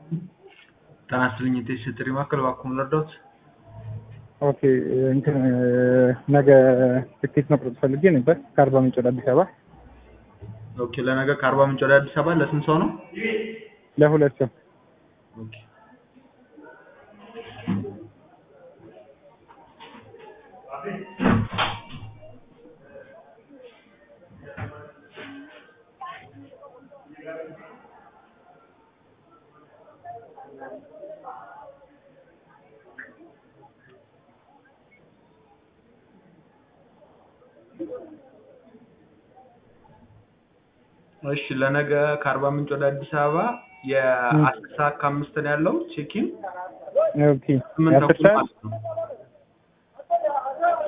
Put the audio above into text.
ጤና ይስጥልኝ የቴስ ጥሪ ማዕከል እባክዎ ምን ልርዳዎት? ኦኬ እንትን ነገ ትኬት መቁረጥ ፈልጌ ነበር ከአርባ ምንጭ ወደ አዲስ አበባ ኦኬ ለነገ ከአርባ ምንጭ ወደ አዲስ አበባ ለስንት ሰው ነው? ለሁለት ሰው ኦኬ እሺ ለነገ ከአርባ ምንጭ ወደ አዲስ አበባ የአስር ሰዓት ከአምስት ነው ያለው ቼኪን ኦኬ ስምንት የአስር ተኩል ሰዓት ማለት ነው